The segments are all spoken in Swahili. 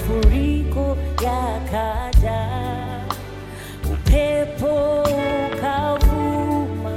mafuriko yakaja, upepo ukavuma,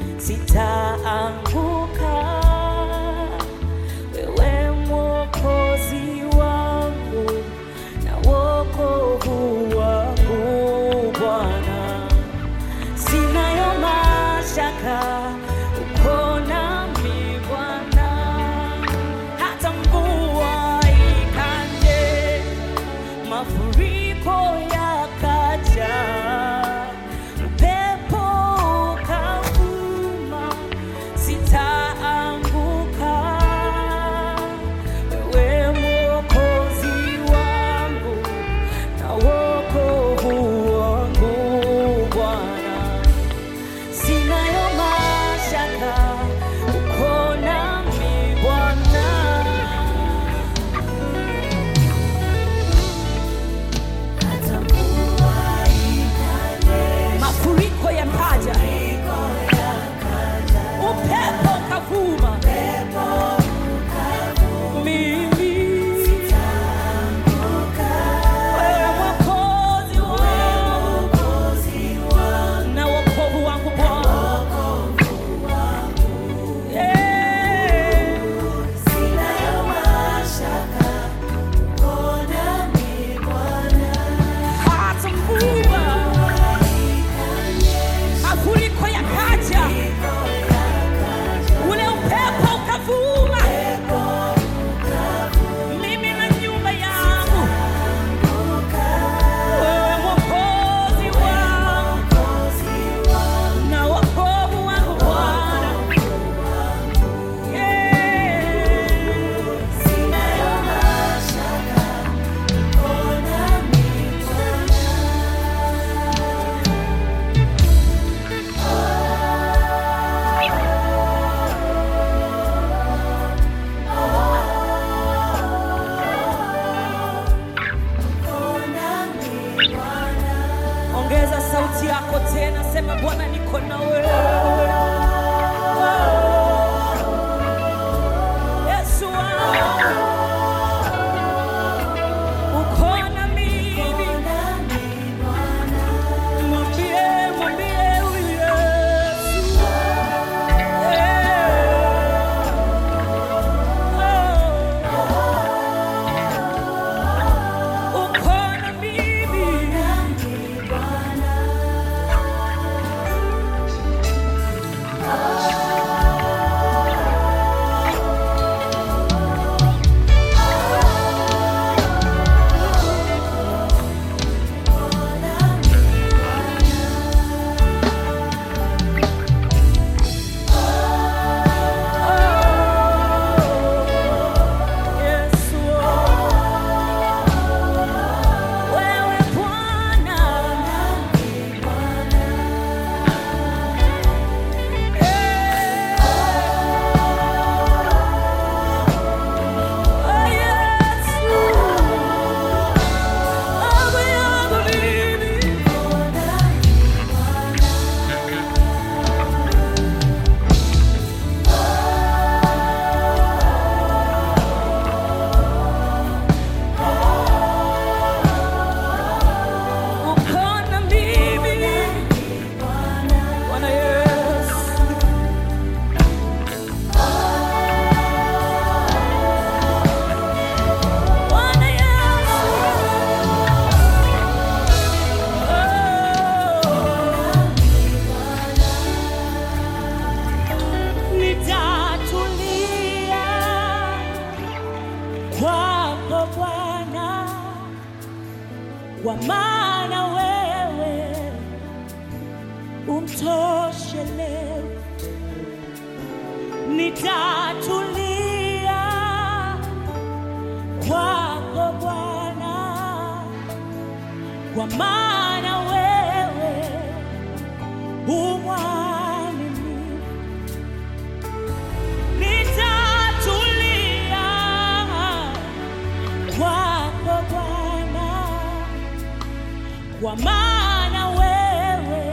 sitaanguka. Wewe Mwokozi wangu na wokovu wangu Bwana, sinayo mashaka uko nami Bwana, hata mvua ikanje, mafuriko yakaja, upepo ukavuma, sitaanguka. Wewe Mwokozi wangu na wokovu wangu Bwana, sinayo mashaka uko nami Bwana. Mafuriko yakaja, upepo ukavuma, mimi wewe Mwokozi wangu na wokovu wangu Bwana. Yeah. Hata mvua, mafuriko yakaja, ule upepo ukavuma, mimi na nyumba yangu, wewe Mwokozi wangu na wokovu wangu Bwana. Yeah. Ongeza sauti yako tena, sema Bwana, niko na wewe. Yesu wangu, uko na mimi. Mwambie, mwambie huyu Yesu. Yeah. Uko na mimi. Yesu, wewe Bwana, oh Yesu, Baba yangu mimi. Uko na mimi, Bwana Yesu. Bwana Yesu. Oh. Nitatulia kwako Bwana kwa maana wewe umtoshele. Nitatulia kwako Bwana, kwa maana wewe umwaminifu. Nitatulia kwako Bwana kwa maana wewe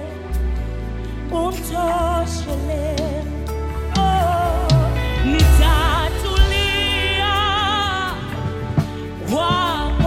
umtoshele. Oh, nitatulia kwako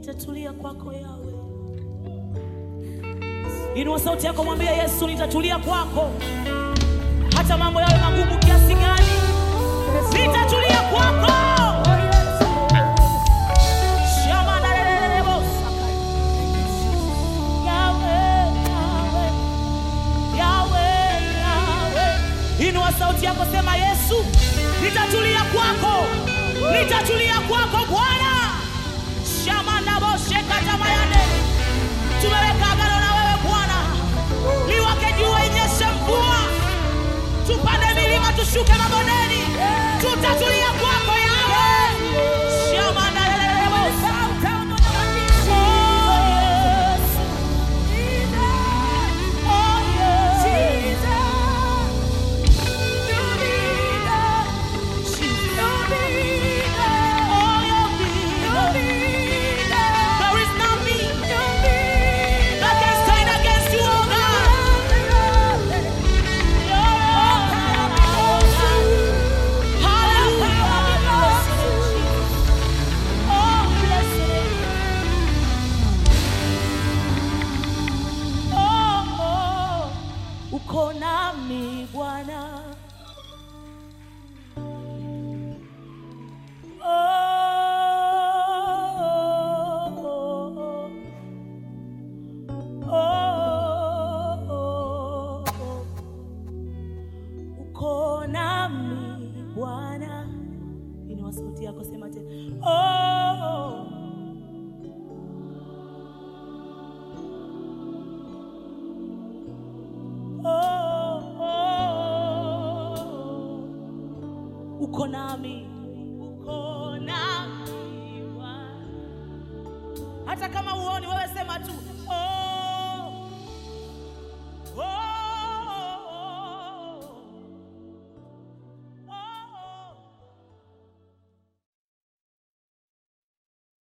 nitatulia kwako yawe. Inua sauti yako, mwambie Yesu, nitatulia kwako, hata mambo yawe magumu kiasi gani, nitatulia kwako. Shama na lelelebo saka. Yawe, yawe, yawe, yawe. Inua sauti yako, sema Yesu, nitatulia kwako, nitatulia kwako Bwana. Shama na boshe katamayane tumeweka agano na wewe Bwana, liwake jua, inyeshe mvua, tupande milima, tushuke mabondeni, tutatulia kwako yawe shama na lelelebo Oh, yes. Oh, yes. Oh, your leader. There is nothing that can stand against you, oh God. Uko nami Bwana, oh, oh, oh, uko nami Bwana. Inua sauti yako, sema tena oh, oh, oh, uko nami, uko nami Bwana. Hata kama uoni wewe, sema tu oh, oh.